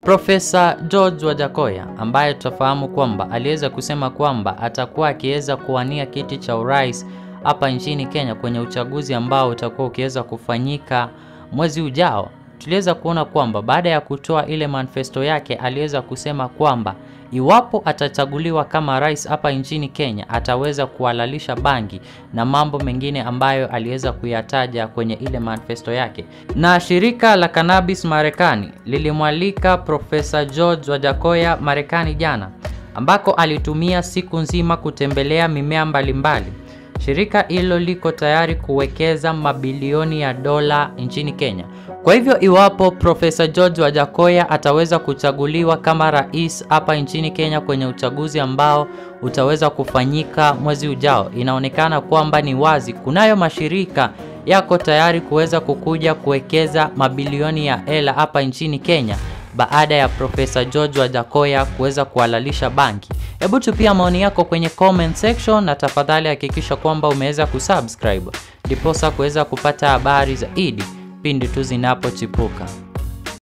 Profesa George Wajakoya ambaye tutafahamu kwamba aliweza kusema kwamba atakuwa akiweza kuwania kiti cha urais hapa nchini Kenya kwenye uchaguzi ambao utakuwa ukiweza kufanyika mwezi ujao. Tuliweza kuona kwamba baada ya kutoa ile manifesto yake aliweza kusema kwamba iwapo atachaguliwa kama rais hapa nchini Kenya ataweza kuhalalisha bangi na mambo mengine ambayo aliweza kuyataja kwenye ile manifesto yake. Na shirika la cannabis Marekani lilimwalika Profesa George Wajakoya Marekani jana, ambako alitumia siku nzima kutembelea mimea mbalimbali. Shirika hilo liko tayari kuwekeza mabilioni ya dola nchini Kenya. Kwa hivyo iwapo Profesa George Wajakoya ataweza kuchaguliwa kama rais hapa nchini Kenya kwenye uchaguzi ambao utaweza kufanyika mwezi ujao, inaonekana kwamba ni wazi kunayo mashirika yako tayari kuweza kukuja kuwekeza mabilioni ya hela hapa nchini Kenya baada ya Profesa George Wajakoya kuweza kuhalalisha banki. Hebu tupia maoni yako kwenye comment section na tafadhali hakikisha kwamba umeweza kusubscribe ndiposa kuweza kupata habari zaidi pindi tu zinapochipuka.